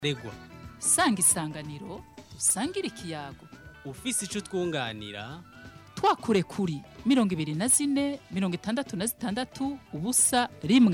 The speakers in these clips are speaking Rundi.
regwa sanga isanganiro usangire ikiyago ufise ico twunganira twakure kuri mirongo ibiri na zine mirongo itandatu na zitandatu ubusa rimwe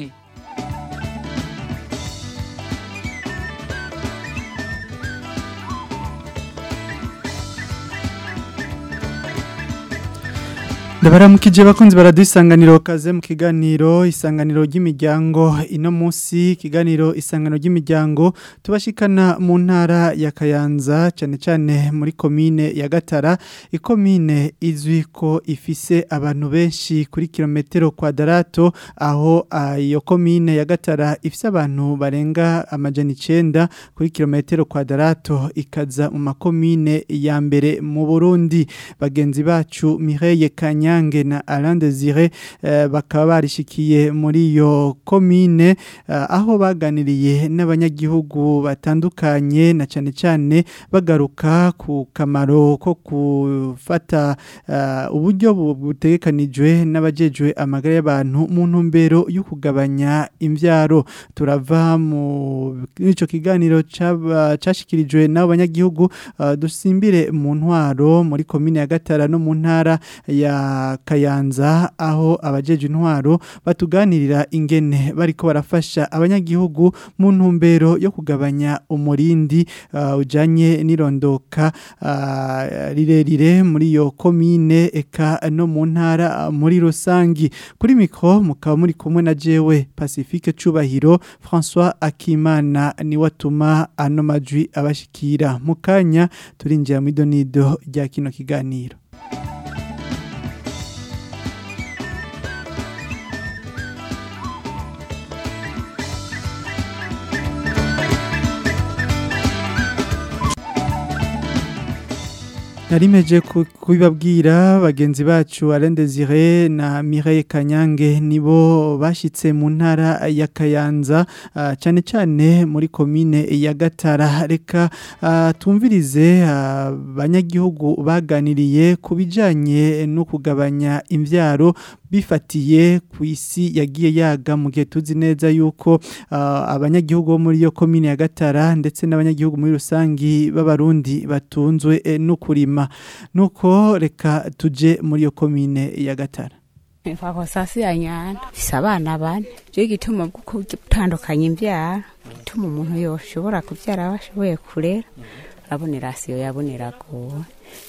ndabaramukije bakunzi baraduha isanganiro kaze mu kiganiro isanganiro ry'imiryango ino munsi ikiganiro isanganiro ry'imiryango tubashikana mu ntara ya kayanza cyane cyane muri komine ya gatara ikomine izwi ko ifise abantu benshi kuri kilometero kwadarato aho ah, iyo komine ya gatara ifise abantu barenga amajana icenda kuri kilometero kwadarato ikaza mu makomine ya mbere mu burundi bagenzi bacu Mireille Kanya Nyange na Alain Desire eh, bakaba barishikiye muri iyo komine eh, aho baganiriye n'abanyagihugu batandukanye na cyane cyane bagaruka ku kamaro ko gufata eh, uburyo bu- butegekanijwe n'abajejwe amagara y'abantu mu ntumbero yo kugabanya imvyaro turava mu ico kiganiro caba- cashikirijwe n'abo banyagihugu eh, dusimbire mu ntwaro muri komine ya Gatara no mu ntara ya Kayanza aho abajeje intwaro batuganirira ingene bariko barafasha abanyagihugu mu ntumbero yo kugabanya umurindi uh, ujanye n'irondoka uh, rirerire muri iyo komine eka no mu ntara uh, muri rusangi kuri mikro mukaba muri kumwe na jewe Pacifique Cubahiro François Akimana ni watuma ano majwi abashikira mukanya turinjira mu idonido rya kino kiganiro Narimeje ku- kubibabwira bagenzi bacu Alain Desire na Mireille Kanyange nibo bashitse mu ntara ya Kayanza ah, cyane cyane muri komine ya Gatara reka ah, tumvirize abanyagihugu baganiriye ku bijanye no kugabanya imvyaro bifatiye ku isi yagiye yaga mu gihe tuzi neza yuko ah, abanyagihugu bo muri iyo komine ya Gatara ndetse n'abanyagihugu muri rusangi b'abarundi batunzwe eh, no kurima nuko reka tuje muri iyo komine ya Gatara Mfako sasi ya nyanda fise abana bane je gituma bwo gutandukanya imbyaro gituma umuntu yoshobora kubyara abashoboye kurera urabona irasiyo yabonera gowe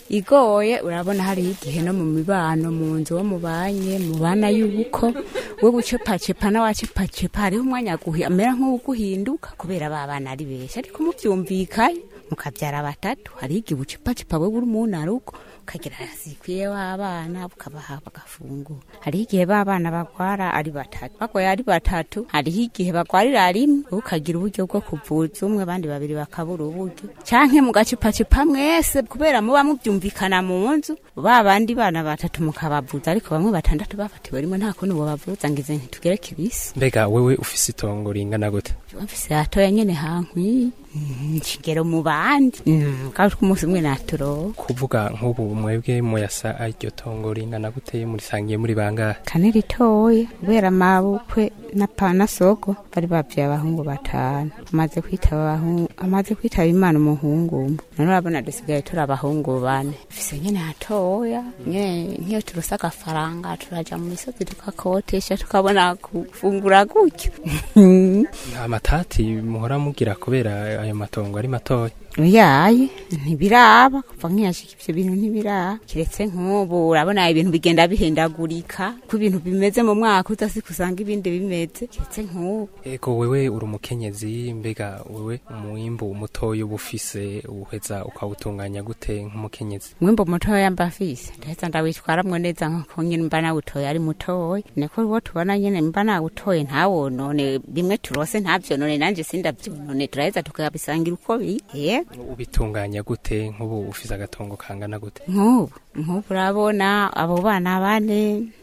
igoye urabona hari igihe no mu mibano mu nzu wo mubanye mu bana y'ubuko we gucepacepa n'awacepacepa hariho umwanya guhi amera nk'uguhinduka kubera ba bana ari benshi ariko mubyumvikaye mukabyara batatu hari igihe ubucepacepa we buri umuntu ari uko ukagira zikwiye w'abana bukabaha bagafungura hariho igihe b'abana bagwara ari batatu bagoye ari batatu hariho igihe bagwarira rimwe wowe ukagira uburyo bwo kuvuza umwe abandi babiri bakabura uburyo canke mugacipacipa mwese kubera muba mubyumvikana mu nzu ba bandi bana batatu mukabavuza ariko bamwe batandatu bafatiwe rimwe nta kuntu bobavuza ngize ntitugere kibisi mbega wewe ufise itongo ringana gute mfise hatoya nyene hankwi nshigero mu bandi kandi umunsi umwe naturoba kuvuga nk'ubu mwebwe muyasa iryo tongo ringana gute murisangiye muri bangahe kane ritoya kubera amabukwe na pana soko bari bavye abahungu batanu amaze kwitaba abahungu amaze kwitaba imana umuhungu umwe none urabona dusigaye turi abahungu bane fise nyene hatoya nyene nk'iyo turose agafaranga turaja mu misozi tukakotesha tukabona gufungura gutyo nta matati muhora mugira kubera ayo matongo ari matoya yaye ntibiraba kuva nkiyashika ivyo bintu ntibiraba kiretse nk'ubu urabona ibintu bigenda bihindagurika ko ibintu bimeze mu mwaka udasi kusanga ibindi bimeze kiretse nk'ubu ego wewe uri umukenyezi mbega wewe umwimbu mutoya uba ufise uheza ukawutunganya gute nk'umukenyezi mwimbo mutoya mba mfise ndaheza ndawitwaramwo neza nkako nyene mba nawutoye ari mutoya niko uwo tubona nyene mba nawutoye ntawonone bimwe turose ntavyonone nanje sindavyonone turaheza tukabisangira uko biri yego ubitunganya gute nk'ubu ufise agatongo kangana gute nk'ubu nk'ubu urabona abo bana bane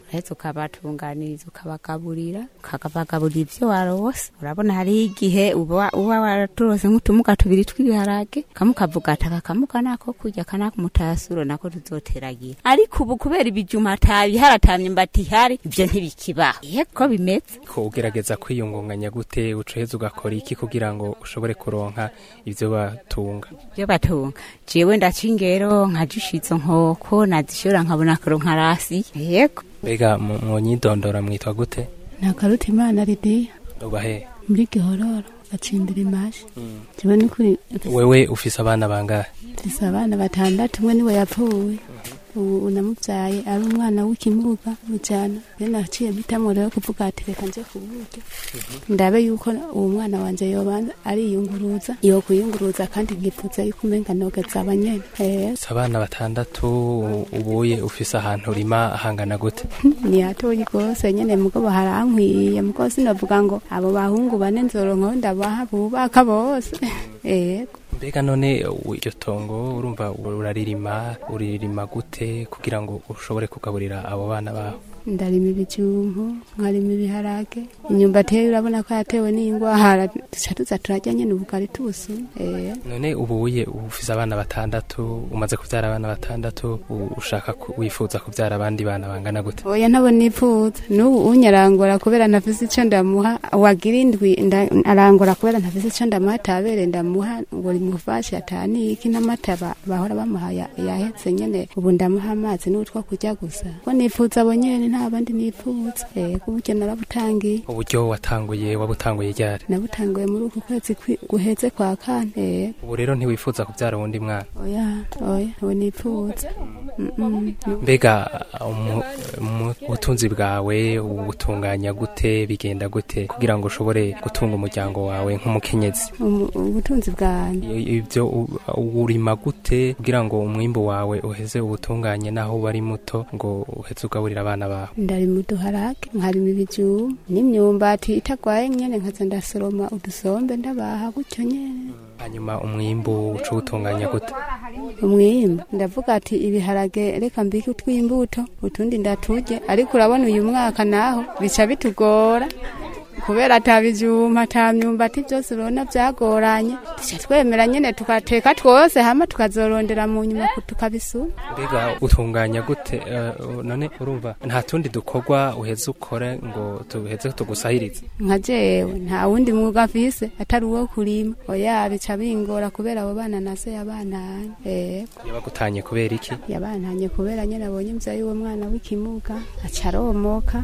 uraheza ukabatunganiriza ukabagaburira ukabagaburira ibyo warose urabona hariho igihe uba uba waraturose nk'utumuga tubiri tw'ibiharage kamwe ukavuga ati aka kamuga nako kurya aka nako mutasuro nako tuzoteragira ariko ubu kubera ibijuma atabiha haratamye mbati ihari ibyo ntibikibaho yego bimeze ko ugerageza kwiyungunganya gute ucoheza ugakora iki kugira ngo ushobore kuronka ivyo batunga byo batunga jewe ndaca ingero nkajisha izo nkoko nazishora nkabona kuronka rasi yego mbega mu- mwonyidondora mwitwa gute nakaruta imana lidiya ubahe muri gihororo gacimbira imashi jewe nukuri wewe ufise abana bangahe mfise abana batandatu umwe niwe yapfuye ubu unamuvyaye ari umwana w'ikimuga mujana rero naciye mpitamwo rero kuvuga ati reka nje kuburyo ndabe yuko uwo mwana wanje yobanza ariyunguruza yokwiyunguruza kandi nkifuza yuko umenga nogeza abanyene eh ufise abana batandatu ubuye ufise ahantu urima hangana gute ni hatoyi rwose nyene mugabo harankwiye mugabo sinavuga ngo abo bahungu bane nzoronkaho ndabaha bubaka bose ego mbega none u- iryo tongo urumva uraririma uririma gute kugira ngo ushobore kugaburira abo bana bawe ndarima ibijumbu nkarima ibiharage inyumbati rero urabona ko yatewe n'ingwara duca tuza turarya nyene ubugari tubusuma eh none ubuye ufise abana batandatu umaze kuvyara abana batandatu u- ushaka ku- wifuza kuvyara abandi bana bangana gute oya ntabo nipfuza n'ubu unyarangora kubera ntafise ico ndamuha wagira indwi nda- arangora kubera ntafise ico ndamuha atabere ndamuha ngo rimufashe ataniki n'amata ba- bahora bamuha ya- yahetse nyene ubu ndamuha amazi n'utwo kurya gusa ko nipfuza abo nyene nta bandi nipfuza eh kuburyo narabutangiye uburyo watanguye wabutanguye ryari nabutanguye muri uku kwezi kwi- guheze kwa kane eh ubu rero ntiwifuza kuvyara uwundi mwana oya oya ntawe nipfuza Mm, mm, no. mbega umu- mu butunzi bwawe ubutunganya gute bigenda gute kugira ngo ushobore gutunga umuryango wawe nk'umukenyezi Umu- ubutunzi bwanjye I- ibyo u- urima gute kugira ngo umwimbu wawe uheze ubutunganye naho uba ari muto ngo uheze ugaburira abana bawe ndarima uduharage nkarima ibijumba n'imyumbati itagwaye nyene nkaza ndasoroma udusombe ndabaha gutyo nyene hanyuma umwimbu uca uwutunganya gute umwimbu ndavuga ati ibiharage reka mbike utw'imbuto utundi ndaturye ariko urabona uyu mwaka naho bica bitugora kubera ata bijuma ata myumbati byose urabona byagoranye duca twemera nyene tukateka twose hama tukazorondera mu nyuma ku- tukabisuma mbega utunganya gute eh, none urumva nta tundi dukorwa uheze ukore ngo tuheze tugusahirize nka jewe nta wundi mwuga mfise atari uwo kurima oya bica bingora kubera abo bana nase yabantanye ego yabagutanye kubera iki yabantanye kubera nyene abonye mvyaye uwo mwana w'ikimuga aca aromoka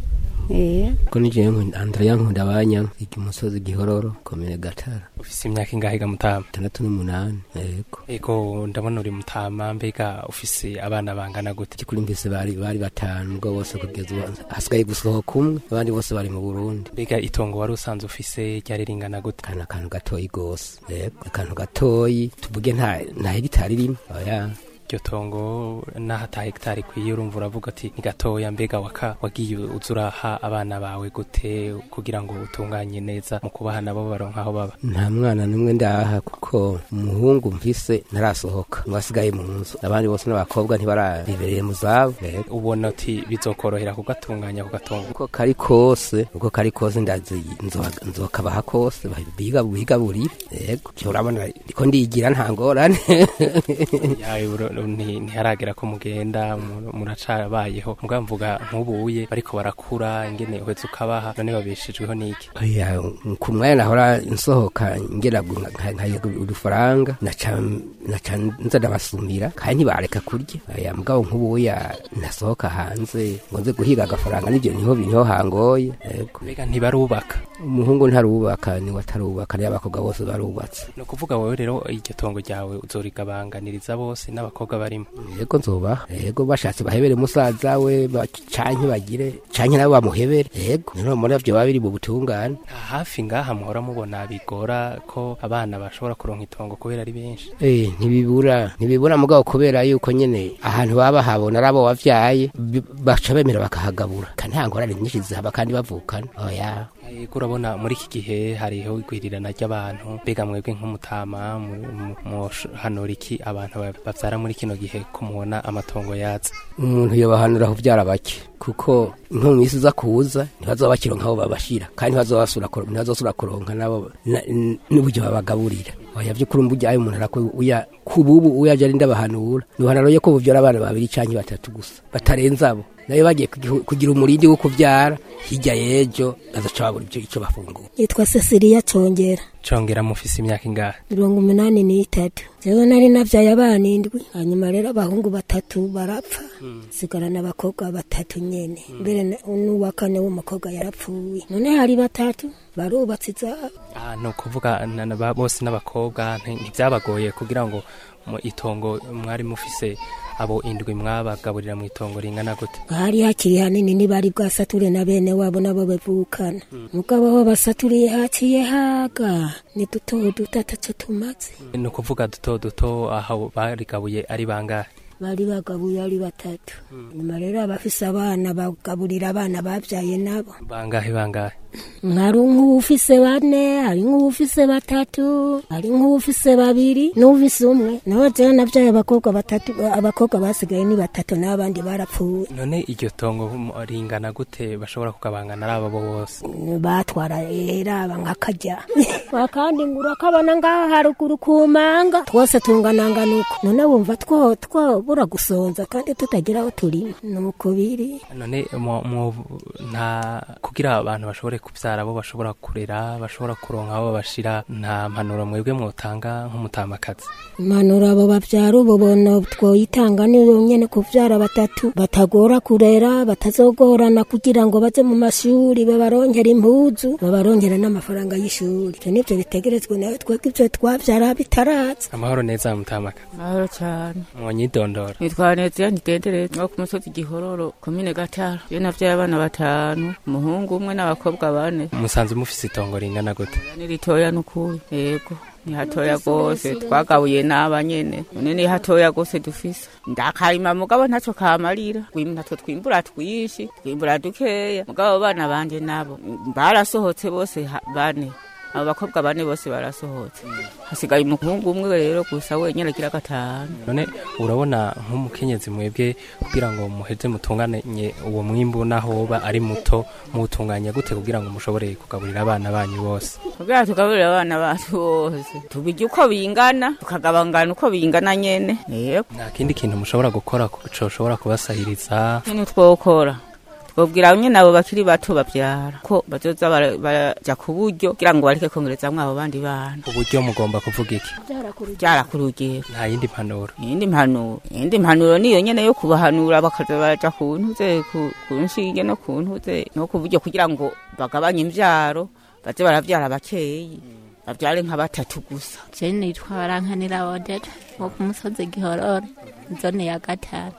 eh ko ni jewe nkunda Andrea nkunda abanya iki musozi gihororo komine gatara ufise imyaka ingahe ga mutama itandatu n'umunani yego ego ndabona uri mutama mbega ufise abana bangana gute ikuri mbese bari bari batanu ubwo bose kugeza ubu hasigaye gusohoka umwe abandi bose bari mu burundi mbega itongo wari usanzwe ufise ryari ringana gute kana akantu gatoyi gose yego akantu gatoyi tuvuge nta nta hegitari rimwe oya iryo tongo n'aho ata hegitari ikwiye urumva uravuga ati ni gatoya mbega waka wagiye uza uraha abana bawe gute kugira ngo utunganye neza mu kubaha nabo baronka aho baba nta mwana n'umwe ndaha kuko umuhungu mfise ntarasohoka ngo asigaye mu nzu abandi bose n'abakobwa ntibarabibereye mu zabo yego ubona uti bizokorohera kugatunganya kugatongo uko kari kose uko kari kose ndazi nzo- nzokabaha kose biga biga buri yego cyo urabona niko ndigira nta ngorane yawe uro- nti- ntiharagera ko mugenda mu- muracabayeho mugabo mvuga nk'ubuye bariko barakura ingene uhetse ukabaha none babeshejweho n'iki oya ku mwanya nahora nsohoka ngera gu- nka- nkayiga udufaranga naca naca nza ndabasumira kandi ntibareka kurya oya mugabo nk'ubuya nasohoka hanze ngo nze guhiga agafaranga nibyo niho niho hangoye yego mbega ntibarubaka umuhungu ntarubaka niwe atarubaka niyo abakobwa bose barubatse ni ukuvuga wowe rero iryo tongo ryawe uzorigabanganiriza bose n'abakobwa barimo yego nzoba yego bashatse bahebere musaza we ba- canke bagire canke nabo bamuhebere yego niho muri vyo baba biri mu butungane nta hafi ngaha muhora mubona bigora ko abana bashobora kuronka itongo kubera ari benshi Eh, ntibibura ntibibura mugabo kubera yuko nyene ahantu baba bahabona ari abo wavyaye bi- baca bemera bakahagabura kandi nta ngorane nyinshi zihaba kandi bavukana oya Yego urabona muri iki gihe hariho igwirirana ry'abantu mbega mwebwe nk'umutama muhanura iki abantu ba- bavyara muri kino gihe ko mubona amatongo yaza umuntu yobahanura kuvyara bake kuko nko mu minsi iza kuza ntibazoba bakironka aho babashira kandi ntibazobasura kuro- ntibazosubira kuronka nabo na- n- n'uburyo babagaburira oya vy'ukuri mburya ayo umuntu arako uya kububu uyaje ari ndabahanura nuhanura yo ko buvyara abana babiri canke batatu gusa batarenze abo nayo bagiye kugihu- kugira umurindi wo kuvyara hirya y'ejo bazoca babura ivyo ico bafungura yitwa Cecilia Congera congera mufise imyaka ingahe mirongo umunani n'itatu jewe nari navyaye abana indwi hanyuma rero abahungu batatu barapfa sigarana abakobwa batatu nyene mbere na- n'uwa kane w'umukobwa yarapfuye none hari batatu barubatse izabo Ah, ni ukuvuga na- na ba- bose n'abakobwa nti- ntivyabagoye kugira ngo mu itongo mwari mufise abo indwi mwabagaburira mu itongo ringana gute hari hakiri hanini ntibari bwasature na bene wabo nabo bavukana mugabo aho basaturiye haciye haga ni duto duto ataco tumaze ni ukuvuga duto duto aho barigabuye ari bangahe bari bagabuye ari batatu nyuma rero abafise abana bagaburira abana babyaye nabo bangahe bangahe hari nk'uwufise bane hari nk'uwufise batatu hari nk'uwufise babiri n'uwufise umwe nawe jewe navyaye abakobwa batatu abakobwa basigaye ni batatu n'abandi barapfuye none iryo tongo mu- ringana gute bashobora kugabangana ari abo bose batwara era nk'akarya wakandi ngura kabona ngaha haruguru ku manga twose tunganangana uko none wumva two twobura gusonza kandi tutagira aho turima nuko biri none mu- mu- nta kugira abantu bashobore kubyara abo bashobora kurera bashobora kuronka abo bashira nta mpanuro mwebwe mwotanga nk'umutamakazi impanuro abo babyara ubu bono twoyitanga ni nyene kuvyara batatu batagora kurera batazogorana kugira ngo baze mu mashuri babarongera impuzu babarongera n'amafaranga y'ishuri ivyo nivyo bitegerezwa nawe twebwe ivyo twavyara bitaraza amahoro neza mutamakazi mahoro cyane mwonyidondora nitwa Neziya Ntidendereza wo ku musozi Gihororo komine Gatara iyo navyaye abana batanu umuhungu umwe n'abakobwa bane musanze mufise itongo ringana gute ni ritoya n'ukuri yego ni hatoya gose twagabuye n'aba nyene none ni hatoya gose dufise ndakarima mugabo ntaco kamarira Twim- natwo twimbura twishi twimbura dukeya mugabo abo bana banje nabo barasohotse bose ha- bane abo bakobwa bane bose barasohotse hasigaye umuhungu umwe rero gusa wenyene agira gatanu none urabona nk'umukenyezi mwebwe kugira ngo muheze mutunganye uwo mwimbu naho woba ari muto muwutunganya gute kugira ngo mushobore kugaburira abana banyu bose kugira tugaburire abana bacu bose tubirya uko bingana tukagabangana uko bingana nyene yego nta kindi kintu mushobora gukora coshobora kubasahiriza nyene twokora twobwira nyene abo bakiri bato bavyara ko bazoza bara- baraja ku buryo kugira ngo bareke kongerezamwo abo bandi bana uburyo mugomba kuvuga iki vyara ku rugero nta yindi mpanuro iyindi mpanuro iyindi mpanuro niyo nyene yo kubahanura bakaza baraja ku ntuze ku ku nshinge no ku ntuze no ku buryo kugira ngo bagabanye imvyaro baze baravyara bakeyi bavyare nka batatu gusa je nitwa barankanira odeta wo ku musozi gihororo zone ya gatanu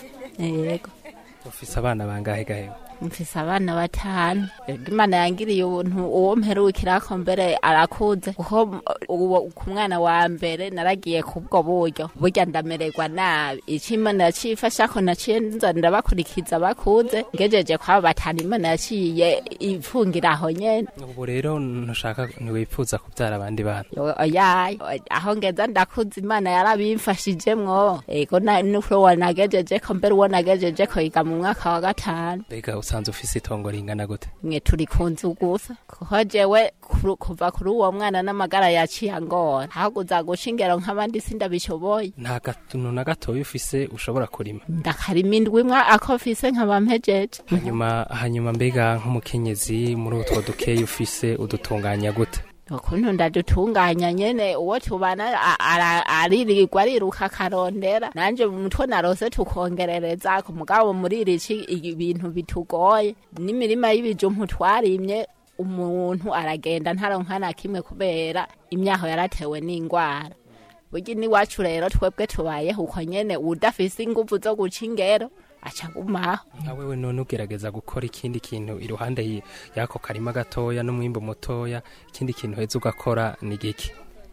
yego ufise abana bangahe gahewe mfise abana batanu Ego imana yangiriye ubuntu uwo mperukirako mbere arakuze kuko uwo ku mwana wa mbere naragiye kubwo buryo burya ndamererwa nabi ico imana yacifashako naciye nza ndabakurikiza bakuze ngejeje kwabo batanu imana yaciye ifungira aho nyene ubu rero ntushaka ntiwipfuza kubyara abandi bana Yo- oyaye aho ngeza ndakuze imana yarabimfashijemwo ego na- nuko wanagejeje ko mbere uwo nagejeje ko yiga mu mwaka wa gatanu mbega usanze ufise itongo ringana gute mwe turi ku nzu gusa kuko jewe kuru- kuva kuri uwo mwana n'amagara yaciye angora haguza guca ingero nk'abandi sindabishoboye nta gatuntu na gatoya ufise ushobora kurima ndakarima indwi imwe ako mfise nkaba mpejeje hanyuma hanyuma mbega nk'umukenyezi muri utwo dukeyi ufise udutunganya gute ukuntu ndadutunganya nyene uwo tubana a- ara- aririrwa ariruka akarondera nanje mutwe narose tukongerereza ku mugabo muri irici ibintu bitugoye n'imirima y'ibijumpu twarimye umuntu aragenda ntaronka na kimwe kubera imyaho yaratewe n'ingwara burya n'iwacu rero twebwe tubayeho uko nyene udafise inguvu zo guca ingero aca agumaho nka wewe none ugerageza gukora ikindi kintu iruhande y- y'ako karima gatoya n'umwimbu mutoya ikindi kintu heza ugakora ni giki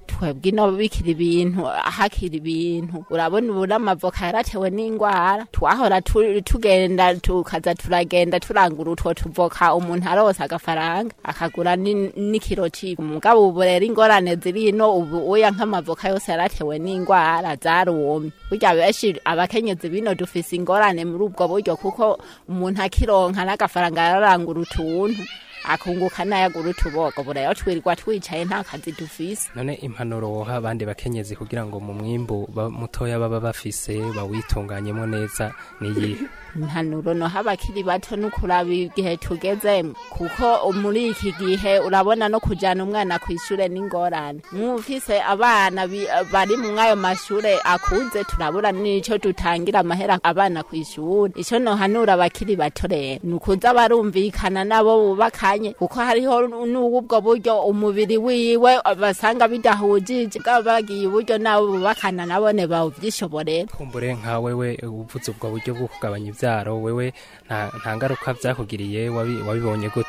twebwe ino bikira ibintu hakira ibintu urabona ubu n'amavoka yaratewe n'ingwara twahora tu- tugenda tukaza turagenda turangura utwo tuvoka umuntu arose agafaranga akagura ni- n'ikiro c'ifu mugabo ubu rero ingorane ziri ino ubu uya nk'amavoka yose yaratewe n'ingwara zarumye burya benshi abakenyezi bino dufise ingorane muri ubwo buryo kuko umuntu akironka n'agafaranga yararangura utuntu akunguka n'ayagura utubogo burayo twirirwa twicaye nta kazi dufise none impanuro woha abandi bakenyezi kugira ngo mu mwimbu ba- mutoya baba bafise bawitunganyemo neza niyihe impanuro noha abakiri bato n'ukuraba igihe tugezemo kuko muri iki gihe urabona no kujana umwana ku ishure n'ingorane mwufise abana bi- bari mu ayo mashure akuze turabura n'ico dutangira amahera abana ku ishuri ico nohanura abakiri bato rero ni ukuza barumvikana nabo bubakanye kuko hariho n'ubwo buryo umubiri wiwe basanga bidahujije bwaba bagiye uburyo nabo bubakana nabone bawuvyishoborera kumbure nka wewe uvuze ubwo buryo bwo kugabanya ivyaro wewe nta nta ngaruka vyakugiriye wabi- wabibonye gute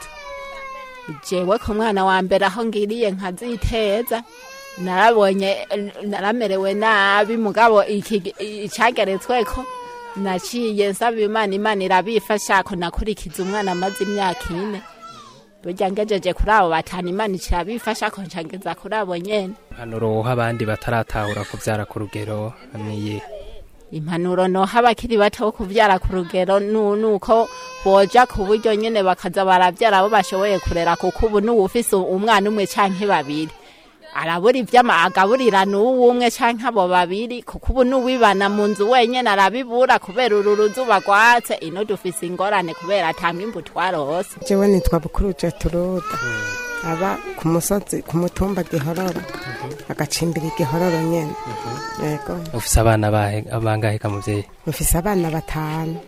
jewe ku mwana wa mbere aho ngiriye nkaziteza narabonye naramerewe nabi mugabo iki icageretsweko naciye nsaba imana imana irabifasha ko nakurikiza umwana amaze imyaka ine burya ngejeje kuri abo batanu imana ikirabifasha ko ncangeza kuri abo nyene impanuro woha abandi bataratahura kuvyara ku rugero niyihe impanuro noha abakiri bato bo kuvyara ku rugero nu- nuko boja ku buryo nyene bakaza baravyara abo bashoboye kurera kuko ubu n'uwufise umwana umwe canke babiri arabura ivyama agaburira n'uwo umwe canke abo babiri kuko ubu n'uwibana mu nzu wenyene arabibura kubera uru ruzuba rwatse ino dufise ingorane kubera ata mwimbu twarose jewe nitwa bukuruje turuda aba ku musozi ku mutumba gihororo agacimbira igihororo nyene yego ufise abana bahe bangahe ka muvyeyi mufise abana batanu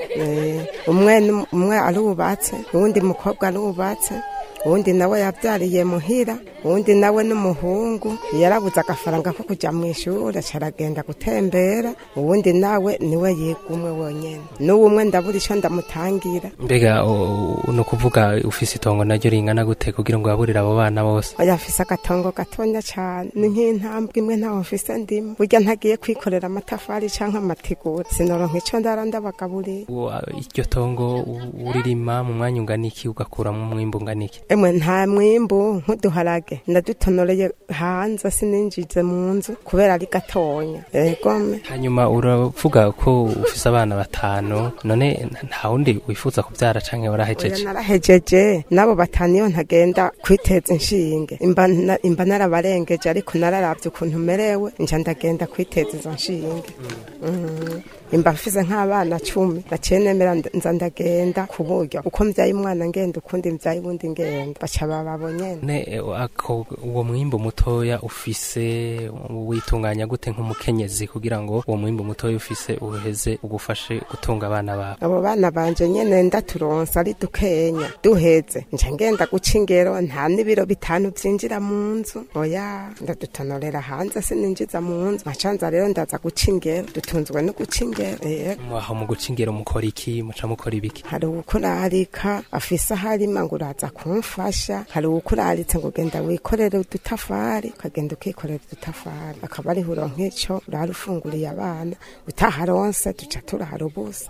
Eh, umwe ni- umwe arubatse uwundi mukobwa arubatse uwundi nawe yabyariye muhira uwundi nawe n'umuhungu yarabuze agafaranga ko kujya mu ishuri aca aragenda gutembera uwundi nawe niwe yiga umwe wonyene n'uwo umwe ndabura icyo ndamutangira mbega o- o- ni ukuvuga ufise itongo naryo ringana gute kugira ngo waburire abo bana bose oya afise agatongo gatonya cyane ni nk'intambwe imwe ntaho mfise ndimo burya ntagiye kwikorera amatafari canke amategura sinoronka ico ndara ndabagaburira Wa- iryo tongo u- uririma mu mwanya ungana iki ugakuramo umwimbu ungana iki emwe nta mwimbu nk'uduharage ndadutonoreye hanze sininjize mu nzu kubera ari gatonya egome hanyuma uravuga ko ufise abana batanu none nta wundi wifuza kuvyara canke oya warahejeje narahejeje n'abo batanu iyo ntagenda kwiteza inshinge imba na- imba narabarengeje ariko nararavye ukuntu merewe nja ndagenda kwiteza izo nshinge Mm. imba mfise nk'abana cumi naciye nemera nda- nza ndagenda ku buryo uko mvyaye umwana ngenda ukundi mvyaye uwundi ngenda baca bababo nyene ne e, ako uwo mwimbu mutoya ufise witunganya gute nk'umukenyezi kugira ngo uwo mwimbu mutoya ufise uheze ugufashe gutunga abana bawe abo bana banje nyene ndaturonsa ari dukenya duheze nca ngenda guca ingero nta n'ibiro bitanu vyinjira mu nzu oya ndadutonorera hanze sininjiza mu nzu nkacanza rero ndaza guca ingero dutunzwe no guca ingero eh. aho mu guca ingero mukora iki muca mukora ibiki hari uwukurarika afise aho arima ngo uraza kumfasha hari uwukuraritse ngo genda wikorere udutafari ukagenda ukikorera udutafari akaba ariho uronka ico urara ufunguriye abana utaharonse duca turara ubusa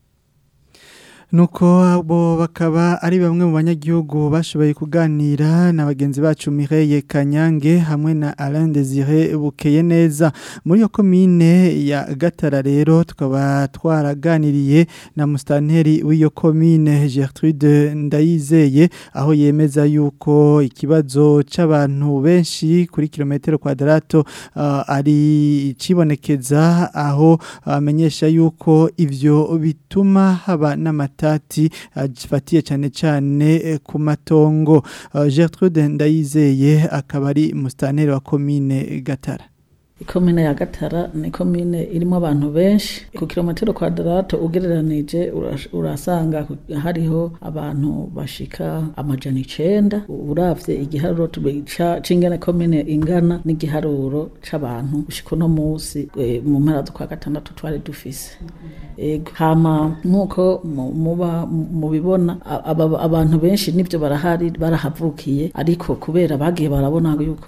nuko abo bakaba ari bamwe mu banyagihugu bashoboye kuganira na bagenzi bacu Mireille Kanyange hamwe na Alain Désiré Bukeye neza muri yo komine ya Gatara rero tukaba twaraganiriye na mustanteri w'iyo komine Gertrude Ndayizeye aho yemeza yuko ikibazo c'abantu benshi kuri kilometero kwadrato uh, ari cibonekeza aho amenyesha yuko ivyo bituma haba n'amata matati afatiye cyane cyane ku matongo Gertrude Ndayizeye akaba ari mustaneri wa komine Gatara ikomine ya gatara ni komine irimo abantu benshi ku kilometero kwadarato ugereranije urasanga hariho abantu bashika amajana icenda uravye igiharuro c'ingene komine ingana n'igiharuro c'abantu gushika uno musi mu mpera z'ukwa gatandatu twari dufise ego hama nk'uko muba mubibona abantu benshi nivyo barahari barahavukiye ariko kubera bagiye barabona yuko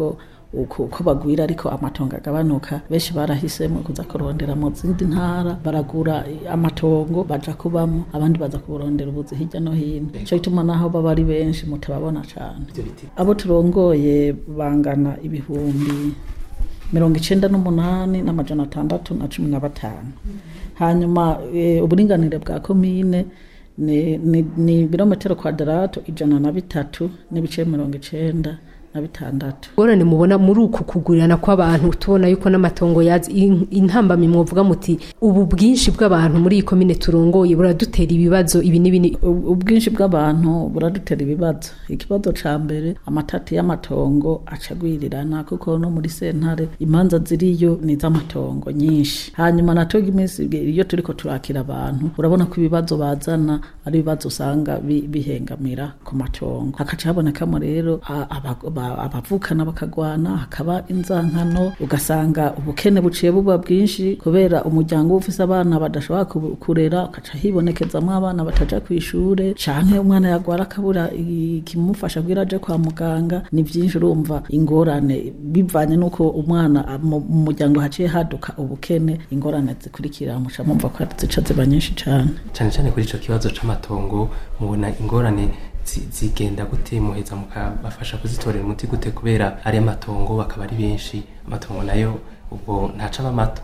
uko uko bagwira ariko amatongo agabanuka benshi barahisemo kuza kurondera mu zindi ntara baragura amatongo baja kubamo abandi baza kuburondera ubuzi hirya no hino ico gituma naho baba ari benshi mutababona cane abo turongoye bangana ibihumbi mirongo icenda n'umunani n'amajana atandatu na cumi na batanu hanyuma eh, uburinganire bwa komine ni, ni, ni birometero kwadarato ijana na bitatu n'ibice mirongo icenda na bitandatu ngorane mubona muri uku kugurirana kw'abantu tubona yuko n'amatongo yazi in- intambamyi mwovuga muti ubu bwinshi bw'abantu muri iyi komine turongoye buradutera ibibazo ibi n'ibi ni- Ub- ubwinshi bw'abantu buradutera ibibazo ikibazo ca mbere amatati y'amatongo acagwirirana kuko no muri sentare imanza ziriyo ni iz'amatongo nyinshi hanyuma natoga iminsi iyo turiko turakira abantu urabona ko ibibazo bazana ari ibibazo usanga bi- bihengamira ku matongo hakaca habonekamo rero a- aba- ba- abavukana bakagwana hakaba inzankano ugasanga ubukene buciye buba bwinshi kubera umuryango uba ufise abana badashobora ku- kurera ugaca hibonekezamwo abana bataja ku ishure canke umwana yagwara akabura ikimufasha kugira aje kwa muganga ni vyinshi urumva ingorane bivanye n'uko umwana a- mu mu muryango haciye haduka ubukene ingorane zikurikira muca mumva ko zica ziba nyinshi cane cyane cyane kuri ico kibazo c'amatongo mubona ingorane zi- zigenda gute muheza mukabafasha kuzitorera umuti gute kubera ari amatongo bakaba ari benshi amatongo nayo ubwo ntaca aba mato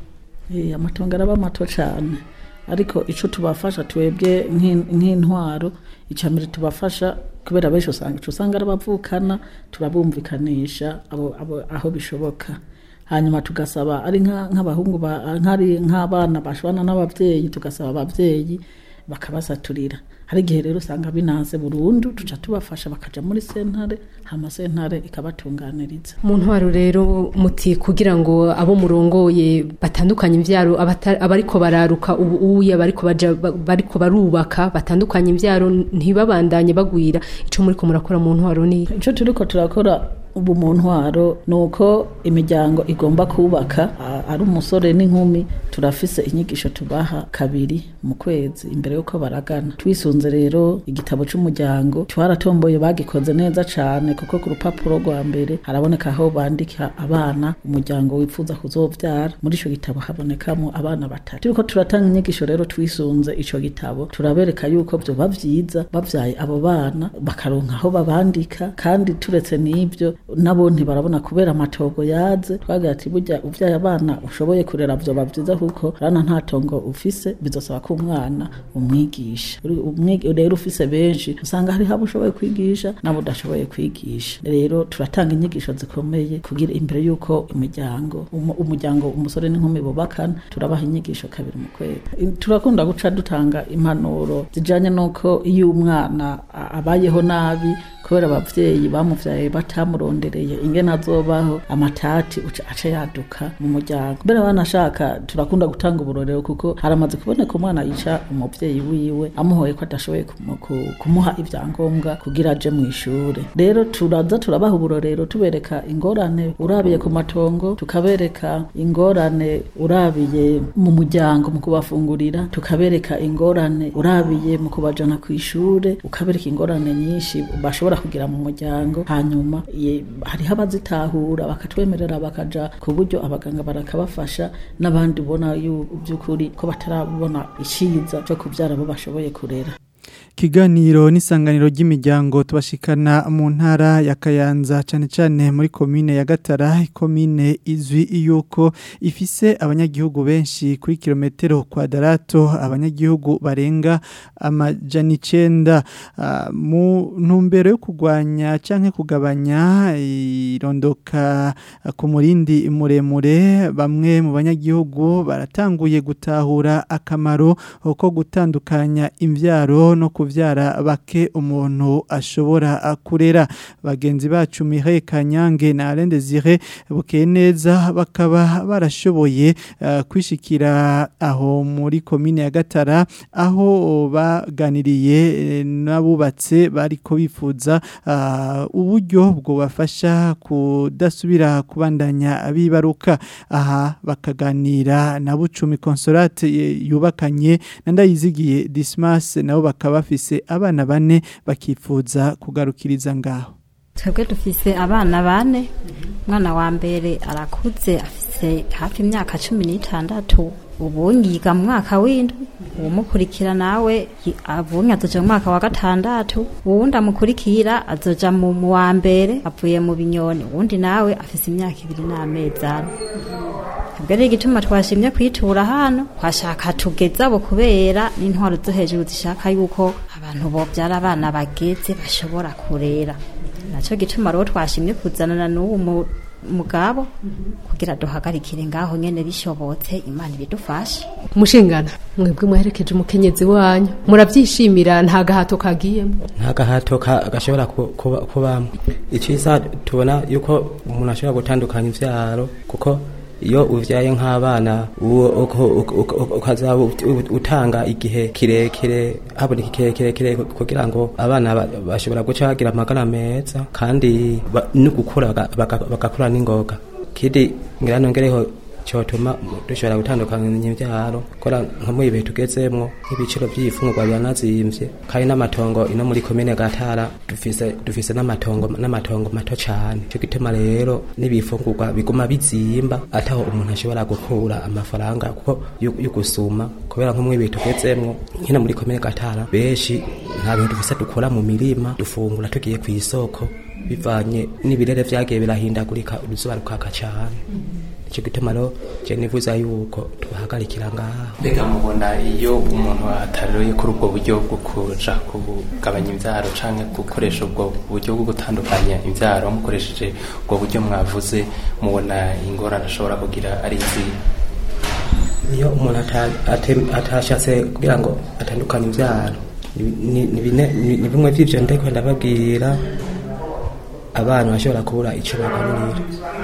Eh, amatongo araba mato cyane ariko ico tubafasha twebwe nk'in- nk'intwaro icambere tubafasha kubera benshi usanga ico usanga ari abavukana turabumvikanisha abo, abo, aho bishoboka hanyuma tugasaba ari nka- nk'abahungu ba- nk'ari nk'abana bashwana n'abavyeyi tugasaba abavyeyi bakabasaturira hari igihe rero usanga binanze burundu tuca tubafasha bakaja muri sentare hama sentare ikabatunganiriza mu ntwaro rero muti kugira ngo abo murongoye batandukanye imvyaro abata- abariko bararuka ubu uya bariko baja ba- bariko barubaka batandukanye imvyaro ntibabandanye bagwira ico muriko murakora mu ntwaro ni icyo turiko turakora ubu mu ntwaro ni uko imiryango igomba kubaka a- ari umusore n'inkumi turafise inyigisho tubaha kabiri mu kwezi imbere y'uko baragana twisunze rero igitabo cy'umuryango twaratomboye bagikoze neza cyane kuko ku rupapuro rwa mbere haraboneka aho bandika abana umuryango wifuza kuzovyara muri ico gitabo habonekamo abana batatu turiko turatanga inyigisho rero twisunze ico gitabo turabereka yuko vyoba vyiza bavyaye abo bana bakaronka aho babandika kandi turetse n'ivyo nabo ntibarabona kubera amatogo yaze twagira ati burya uvyaye abana ushoboye kurera vyoba vyiza kuko rana nta tongo ufise bizosaba ko umwana umwigisha Uri- umwigi- rero ufise benshi usanga hariho abo ushoboye kwigisha n'abo udashoboye kwigisha rero turatanga inyigisho zikomeye kugira imbere y'uko imiryango umu- umuryango umusore n'inkumi bubakana turabaha inyigisho kabiri mu kwezi I- turakunda guca dutanga impanuro zijanye n'uko iyo umwana a- abayeho nabi kubera abavyeyi bamuvyaye batamurondereye ingene azobaho amatati uca aca yaduka mu muryango mbere banashaka turakunda gutanga uburorero kuko haramaze kuboneka umwana yica umuvyeyi wiwe amuhoye ko adashoboye kumu- ku- kumuha ivyangombwa kugira aje mu ishure rero turaza turabaha uburorero tubereka ingorane urabiye ku matongo tukabereka ingorane urabiye mu muryango mu kubafungurira tukabereka ingorane urabiye mu kubajana ku ishure ukabereka ingorane nyinshi bashobora kugira mu muryango hanyuma ye- hariho abazitahura bakatwemerera bakaja ku buryo abaganga barakabafasha n'abandi ubona yu- by'ukuri ko batarabona icyiza cyo kubyara abo bashoboye kurera Kiganiro n'isanganiro ry'imiryango tubashikana mu ntara ya Kayanza cyane cyane muri komine ya Gatara komine izwi yuko ifise abanyagihugu benshi kuri kilometero kwadarato abanyagihugu barenga amajana icenda Ah, mu ntumbero yo kugwanya canke kugabanya irondoka ku murindi muremure bamwe mu banyagihugu baratanguye gutahura akamaro ko gutandukanya imvyaro no kuvyara bake umuntu ashobora kurera bagenzi bacu Mireille Kanyange na Alain Desire bukeye neza bakaba barashoboye eh, kwishikira aho muri komine ya Gatara aho baganiriye eh, n'abubatse bariko bifuza ah, uburyo bwo bafasha kudasubira kubandanya bibaruka aha bakaganira na Bucumi Consolate eh, yubakanye na Ndayizigiye Dismas nabo bakaba bafise abana bane bakifuza kugarukiriza ngaho twebwe dufise abana bane umwana wa mbere arakuze afise hafi imyaka cumi n'itandatu ubunyi yiga mu mwaka w'indwi uwumukurikira nawe yi- abunyi azoja mu mwaka wa gatandatu uwundi amukurikira azoja mu mu wa mbere avuye mu binyoni uwundi nawe afise imyaka ibiri n'amezi ane ubwo ari igituma twashimye kwitura hano twashaka tugeze abo kubera n'intwaro zo hejuru zishaka yuko abantu bobyara abana bageze bashobora kurera nacyo gituma rero twashimye kuzanana n'uwo mu- mugabo kugira duhagarikire ngaho nyene bishobotse imana ibidufashe mushingana mwebwe mwaherekeje umukenyezi wanyu murabyishimira nta gahato kagiyemo nta gahato ka- gashobora ku- kuba- kubamo icyiza tubona yuko umuntu ashobora gutandukanya ivyaro kuko iyo uvyaye nk'abana uwo- uko- uko- uko- ukazaba ut- ut- utanga igihe kirekire haboneka igihe kirekire kugira ngo abana ba- bashobora guca bagira amagara meza kandi ba- no gukura baga- baga- bagakura n'ingoga kidi ngira nongereho cyotuma dushobora gutandukanya imbyaro kora nko mu ibihe tugezemwo nk'ibiciro by'ifungurwa biranazimvye kandi n'amatongo ino muri komine gatara dufise dufise n'amatongo n'amatongo mato cane cyo gituma rero n'ibifungurwa biguma bizimba ataho umuntu ashobora gukura amafaranga kuko yo yo gusuma kubera nko mu ibihe tugezemwo nkino muri komine gatara benshi nta bintu dufise dukora mu mirima dufungura tugiye ku isoko bivanye n'ibirere vyagiye birahindagurika uruzuba rukaka cane icyo gituma rero je nifuza yuko tubahagarikira ngaho mbega mubona iyo umuntu ataroye kuri ubwo buryo bwo kuja kugabanya imvyaro canke gukoresha ubwo buryo bwo gutandukanya imvyaro mukoresheje ubwo buryo mwavuze mubona ingorane ashobora kugira ari izihe iyo umuntu ata- ate- atashatse kugira ngo atandukanye imvyaro ni- ni ni bine- ni- ni bimwe vy'ivyo ndiko ndababwira abana bashobora kubura ico bagaburira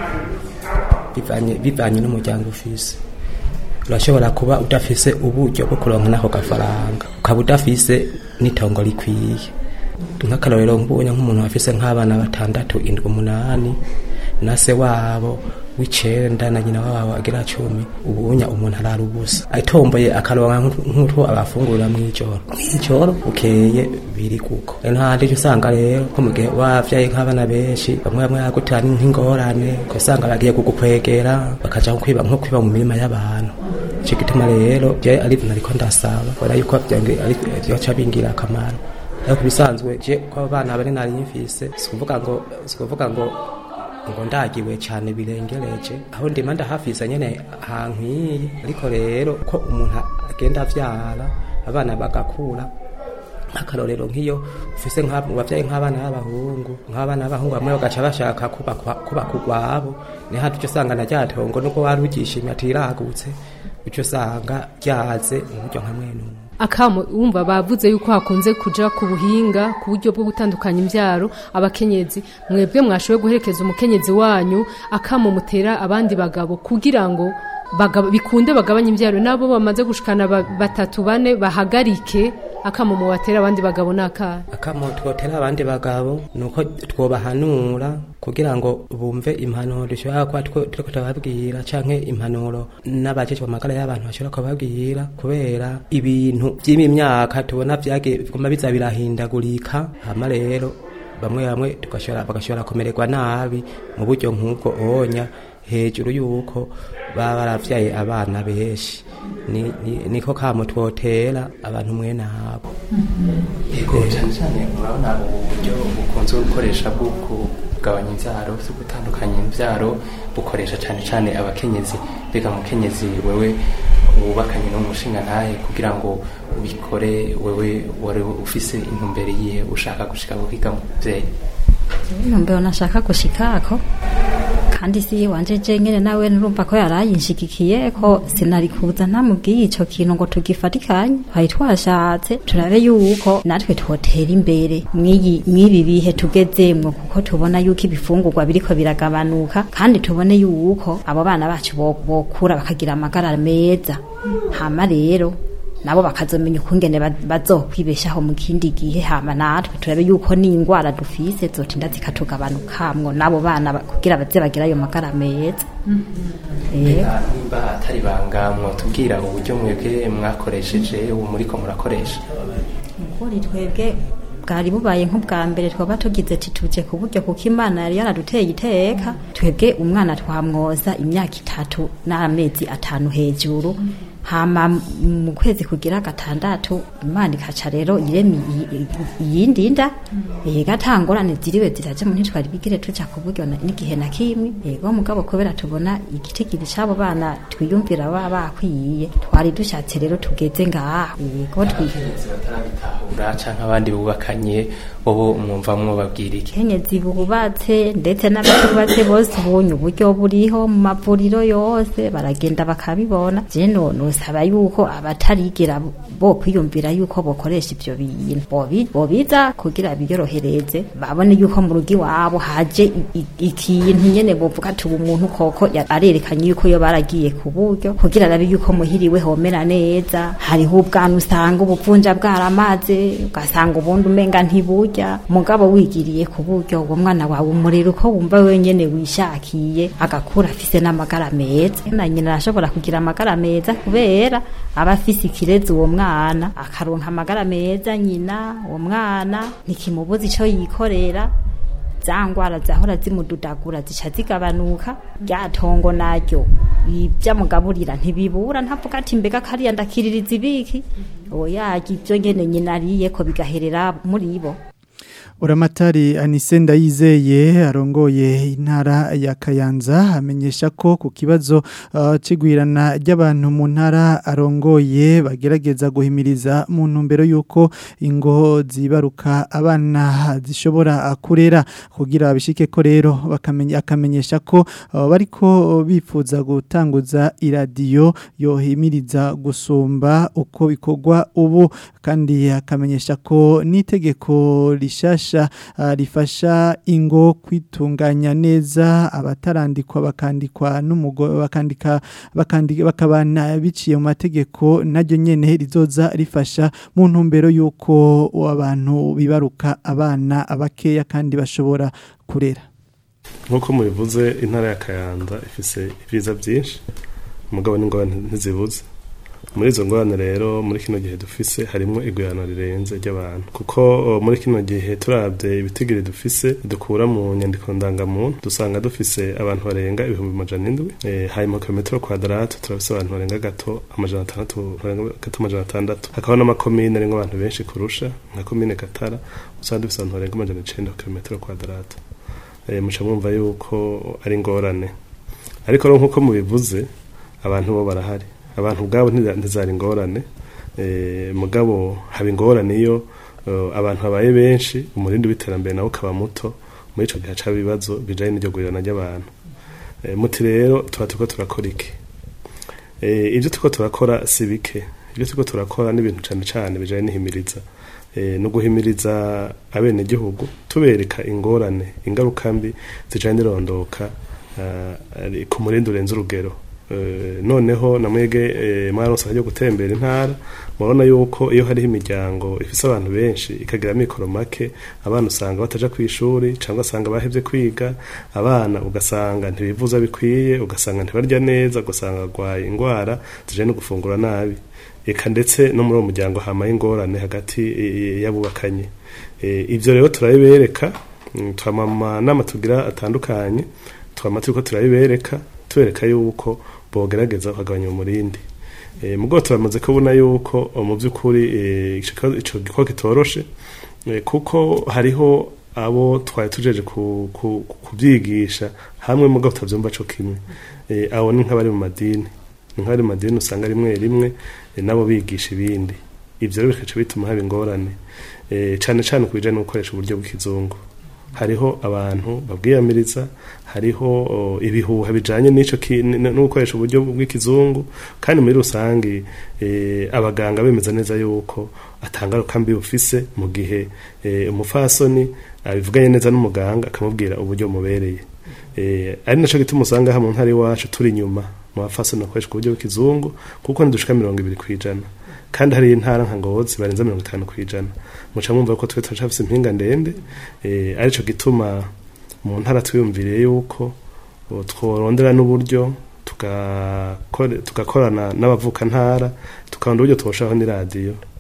bivanye bivanye n'umuryango ufise urashobora kuba udafise uburyo bwo kuronka n'ako gafaranga ukaba udafise n'itongo rikwiye nk'akarorero nk'ubonye nk'umuntu afise nk'abana batandatu indwi umunani na se wabo w'icenda na nyina wabo agira cumi ubunya umuntu arara ubusa atomboye akaronka nk'utu- nk'utwo abafungurira mw'ijoro mw'ijoro bukeye biri kuko rero ntahandi uca usanga rero nko mu gihe wavyaye nk'abana benshi bamwe bamwe yagutera nk'ingorane ugasanga bagiye kugukwegera bakaja nko kwiba nko kwiba mu mirima y'abantu ico gituma rero je ari ibintu ariko ndasaba kubera yuko vyange ari vyoca bingira akamaro ariko bisanzwe je ko abana bari nari mfise sikuvuga ngo sikuvuga ngo ngo ndagiwe cyane birengereje aho ndima ndahafise nyene hankwiye ariko rero ko umuntu agenda avyara abana bagakura nk'akarorero nk'iyo ufise nk'ab- wavyaye nk'abana b'abahungu nk'abana b'abahungu bamwe bagaca bashaka kubakwa- kubaka urwabo ni handi uca usanga na rya tongo nubwo wari ugishimye atiragutse uca usanga ryaze mu buryo nka mwene uwo akamo wumva bavuze yuko hakunze kuja ku buhinga ku buryo bwo gutandukanya imbyaro abakenyezi mwebwe mwashoboye guherekeza umukenyezi wanyu akamo mutera abandi bagabo kugira ngo bagab- bikunde bagabanye imbyaro nabo bamaze gushikana ba- batatu bane bahagarike akamo mubatera abandi bagabo n'akana akamo twotera abandi bagabo nuko twobahanura kugira ngo bumve impanuro dushobora kuba two- turiko turababwira canke impanuro n'abajejwe amagara y'abantu bashobora kubabwira kubera ibintu vy'imyaka tubona vyagiye biguma biza birahindagurika hama rero bamwe bamwe tugashobora bagashobora kumererwa nabi mu buryo nk'ubwo onya hejuru y'uko baba baravyaye abana benshi Ni- ni- niko kamo twotera abantu mwene abo yego cyane cyane murabona ubu buryo bukunze gukoresha bwo kugabanya imbyaro zo gutandukanya imbyaro bukoresha cyane cyane abakenyezi mbega mukenyezi wewe wubakanye n'umushinga ntahe kugira ngo ubikore wewe wari ufise intumbero yihe ushaka gushika guhiga mu muvyeyi intumbero nashaka gushikako kandi si wanje je nyene nawe nurumva ko yarayinshigikiye ko sinari kuza ntamubwiye ico kintu ngo tugifatikanye twari twashatse turabe yuko natwe twotera imbere mw'iyi mw'ibi bihe tugezemwo kuko tubona yuko ibifungurwa biriko biragabanuka kandi tubone yuko abo bana bacu bo- bokura bakagira amagara meza hama rero nabo bakazomenya ukungene ba- bazokwibeshaho mu kindi gihe hama natwe turabe yuko n'ingwara dufise zotinda zikatugabanukamwo n'abo bana ba- kugira baze bagira ayo magara meza Eh. mbega nimba atari banga mwotubwira uburyo mwebwe mwakoresheje ubu muriko murakoresha ukuri twebwe bwari bubaye nk'ubwa mbere twaba tugize ati tuje ku buryo kuko imana yari yaraduteye iteka twebwe umwana twamwoza imyaka itatu n'amezi atanu hejuru hama mu kwezi kugira gatandatu imana ikaca rero irema iyindi nda yega atangorane ziriwe ziraje mu ntitwari bigire tuja ku buryo na- n'igihe na kimwe yego mugabo kubera tubona igitigiri c'abo bana twiyumvira baba bakwiye twari dushatse rero tugeze ngaho yego twihuza ura canke abandi bubakanye bobo mwumva mwobabwira iki kenyezi bubatse ndetse n'abatubatse bose ubonye uburyo buriho mu mavuriro yose baragenda bakabibona je no nosaba yuko abatarigera bo kwiyumvira yuko bokoresha ivyo bintu bobi bobiza kugira biyorohereze babone yuko mu rugo iwabo haje i- i- ikintu nyene bovuga ati ubu muntu koko ya- arerekanye yuko yo baragiye ku buryo kugira arabe yuko muhiriwe homera neza hariho ubwana usanga ubuvunja bwaramaze ugasanga ubundi umenga ntiburya mugabo wigiriye ku buryo uwo mwana wawe umurera uko wumva wenyene wishakiye agakura afise n'amagara meza na nyina arashobora kugira amagara meza kubera aba afise ikirezi uwo mwana akaronka amagara meza nyina uwo mwana ntikimubuza ico yikorera za ngwara zahora zimududagura zica zigabanuka rya tongo naryo ibyamugaburira ntibibura ntavuga ati mbega kariya ndakiririza ibiki oya ibyo nyene nyina ariye ko bigaherera muri bo Uramatari Anise Ndayizeye arongoye intara ya Kayanza amenyesha ko ku kibazo uh, cigwirana ry'abantu mu ntara arongoye bagerageza guhimiriza mu ntumbero yuko ingo zibaruka abana zishobora kurera kugira bishike ko rero bakamenya akamenyesha ko uh, bariko bifuza gutanguza iradiyo yohimiriza gusumba uko bikorwa ubu kandi akamenyesha ko n'itegeko rishasha uh, rifasha ingo kwitunganya neza abatarandikwa bakandikwa n'umugore bakandika bakandika bakabana biciye mu mategeko naryo nyene rizoza rifasha mu ntumbero yuko abantu bibaruka abana abakeya kandi bashobora kurera nk'uko mubivuze intara ya kayanza ifise ibyiza byinshi umugabo n'ingorane ntizibuze muri izo ngorane rero muri kino gihe dufise harimo igwirana rirenze ry'abantu kuko o, muri kino gihe turabye ibitigiri dufise dukura mu nyandiko ndangamuntu dusanga dufise abantu barenga ibihumbi amajana indwi e, hanyuma kilometero kwadaratu turafise abantu barenga gato amajana atandatu barenga gato amajana atandatu hakaba n'amakomine arimwo abantu benshi kurusha nka komine gatara usanga dufise abantu barenga amajana icenda ku kilometero kwadaratu e, muca mwumva yuko ari ingorane ariko rero nk'uko mubivuze abantu bo barahari abantu ubwabo ntiza- ntizari ingorane eh, mugabo haba ingorane iyo eh, abantu babaye benshi umurindi w'iterambere nawe ukaba muto muri ico gihe hacaba ibibazo bijanye n'iryo gurirana ry'abantu Eh, muti rero tuba turiko turakora iki Eh, ibyo turiko turakora si bike ibyo turiko turakora n'ibintu cane cane bijanye n'ihimiriza eh, no guhimiriza abenegihugu tubereka ingorane ingaruka mbi zijanye n'irondoka eh, ari ku murindi urenze urugero Eh, noneho namwege eh, mwaronse ryo gutembera intara murabona yuko iyo hariho imiryango ifise abantu benshi ikagira mikoro make abana usanga bataja ku ishuri cyangwa asanga bahevye kwiga abana ugasanga ntibivuza bikwiye ugasanga ntibarya neza ugasanga barwaye indwara zijanye no gufungura nabi eka ndetse no muri uwo muryango hamaye ingorane hagati eh, y'abubakanye Eh, ivyo rero turabibereka mm, twamama nama tugira atandukanye twama turiko turabibereka tubereka yuko bogerageza bakagabanya umurindi e, mugabo turamaze kubona yuko o, mu by'ukuri eh, ico kibazo- ico gikorwa kitoroshe eh, kuko hariho abo twari tujeje ku- ku- kubyigisha hamwe mugabo tutavyumva co kimwe Eh, abo ni nk'abari mu madini ni nk'abari mu madini usanga rimwe rimwe eh, nabo bigisha ibindi ivyo rero bikaca bituma haba ingorane Eh, cane cane ku bijanye no gukoresha uburyo bw'ikizungu hariho abantu babwiyamiriza hariho o, ibihuha bijanye n'ico ki- n- no gukoresha uburyo bw'ikizungu kandi muri rusange eh, abaganga bemeza neza yuko atangaruka mbi bufise mu gihe eh, umufasoni abivuganye neza n'umuganga akamubwira uburyo mubereye eh, ari naco gituma usanga ha mu ntara iwacu turi inyuma mu bafasoni bakoresha uburyo bw'ikizungu kuko ntidushika mirongo ibiri kw'ijana kandi hari intara nka ngozi barenza mirongo itanu kw'ijana muca mwumva ko twe turacafise impinga ndende eh, arico gituma mu ntara twiyumviriye yuko o, tworondera n'uburyo tugakore- tugakorana n'abavuka ntara tukabona uburyo twoshiraho n'iradiyo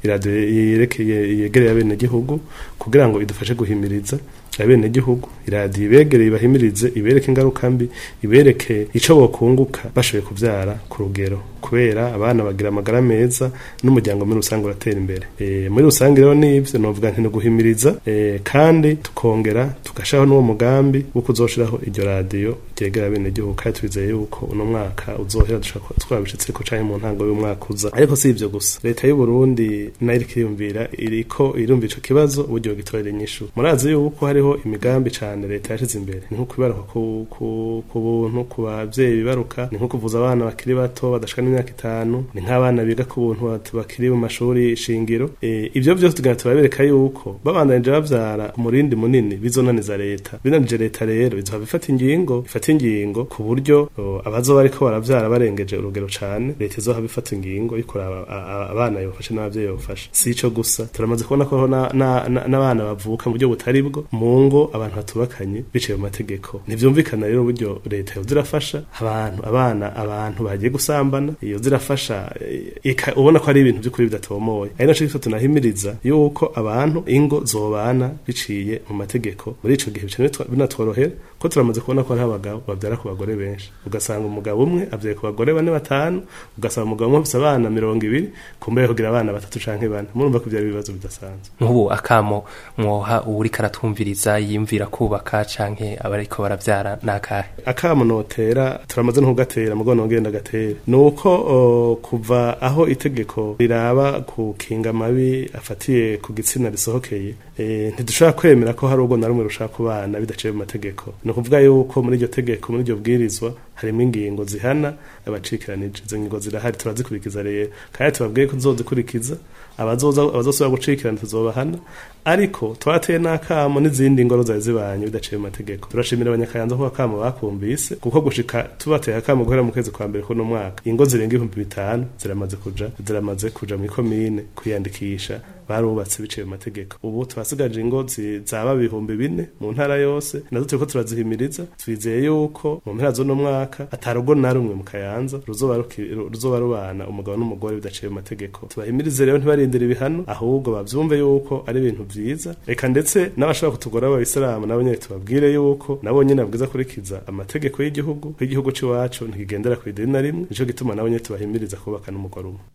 iradiyo yerekeye yegereye abenegihugu kugira ngo idufashe guhimiriza abenegihugu iradiyo ibegereye ibahimirize ibereke ingaruka mbi ibereke ico bokunguka bashoboye kuvyara ku rugero kubera abana bagira amagara meza n'umuryango muri rusange uratera imbere e, muri rusange rero nivyo novuga nti guhimiriza e, kandi tukongera tugashaho n'uwo mugambi wo kuzoshiraho iryo radiyo ryegera abenegihugu kandi twizeye yuko uno mwaka uzohera dushaka twabishitseko canke mu ntango y'umwaka uza ariko si ivyo gusa leta y'u Burundi nayo iriko iriyumvira iriko irumva ico kibazo uburyo gitorera inyishu murazi yuko hariho imigambi cane leta yashize imbere ni nko kwibaruka ku, ku, ku buntu ku bavyeyi bibaruka ni nko kuvuza abana bakiri bato badashika n'imyaka itanu ni nk'abana biga ku buntu bakiri mu mashuri shingiro e, ivyo vyose tugenda turabereka yuko babandanije bavyara umurindi munini bizonaniza leta binanije leta rero bizoha bifata ingingo ifata ingingo ku buryo abazoba bariko baravyara barengeje urugero cane leta izoha bifata ingingo yikoraba abana yofashe n'abavyeyi bofashe si ico gusa turamaze kubona ko n'abana bavuka mu buryo butari bwo mu ngo abantu batubakanye biciye mu mategeko ntivyumvikana rero uburyo leta yoza irafasha abantu abana abantu bagiye gusambana iyo zirafasha ubona ko ari ibintu by'ukuri bidatomoye ari naco gifata tunahimiriza yuko abantu ingo zobana biciye mu mategeko muri ico gihe bica binatworohera ko turamaze kubona ko hariho abagabo babyara ku bagore benshi ugasanga umugabo umwe abyaye ku bagore bane batanu ugasanga umugabo umwe afise abana mirongo ibiri kumbe kugira abana batatu canke bane murumva ko byari ibibazo bidasanzwe nk'ubu akamo mwoha uwuriko aratwumviriza yiyumvira kubaka canke abariko baravyara nakahe akamo notera turamaze no kugatera mugo nongenda gatera nuko uh, kuva aho itegeko riraba kukinga amabi afatiye ku gitsina risohokeye e, ntidushobora kwemera ko hari ubwo na rumwe rushaka kubana bidaciye mu mategeko ni ukuvuga yuko muri iryo tegeko muri iryo bwirizwa harimo ingingo zihana abacikiranije izo ngingo zirahari turazikurikiza rero kandi tubabwiye ko tuzozikurikiza abazosubira gucikirana tuzobahana ariko twateye n'akamo n'izindi ngoro zari zibanye bidaciye mu mategeko turashimira abanyakayanza ko akamo bakumvise kuko gushika tubateye akamo guhera mu kwezi kwa mbere kuno mwaka ingo zirenga ibihumbi bitanu ziramaze kuja ziramaze kuja mu ikomine kwiyandikisha barubatse biciye mu mategeko ubu twasigaje ingo zaba ibihumbi bine mu ntara yose nazo turiko turazihimiriza twizeye yuko mu mpera z'uno mwaka atarugo na rumwe mu kayanza ruzoba rubana umugabo n'umugore bidaciye mu mategeko tubahimirize rero ntibarindire ibihano ahubwo bavyumve yuko ari ibintu vyiza reka ndetse n'abashobora kutugora b'abayisilamu nabo nyene tubabwire yuko nabo nyene babwiza kurikiza amategeko y'igihugu ko igihugu c'iwacu ntikigendera kw'idini na rimwe nico gituma nabo nyene tubahimiriza kubaka n'umugore umwe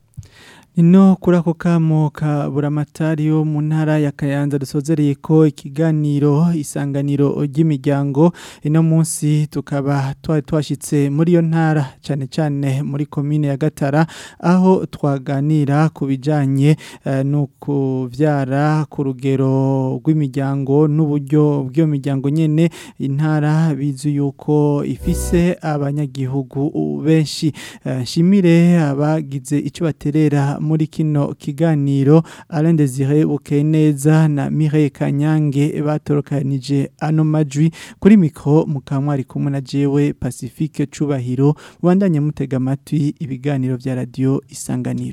Nino kuri ako kamo ka buramatari yo mu ntara ya Kayanza dusozereye ko ikiganiro isanganiro ry'imiryango ino munsi tukaba twari twashitse muri yo ntara cyane cyane muri komine ya Gatara aho twaganira ku bijanye uh, no kuvyara ku rugero rw'imiryango n'uburyo bw'iyo miryango nyene intara bizu yuko ifise abanyagihugu benshi uh, shimire abagize ico baterera muri kino kiganiro Alain Desire Bukeneza na Mireille Kanyange batorokanije ano majwi kuri mikro mukamwari kumwe na jewe Pacifique Cubahiro bandanye mutega amatwi ibiganiro vya radio Isanganiro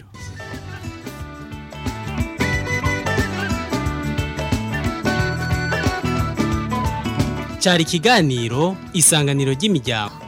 cyari ikiganiro isanganiro ry'imiryango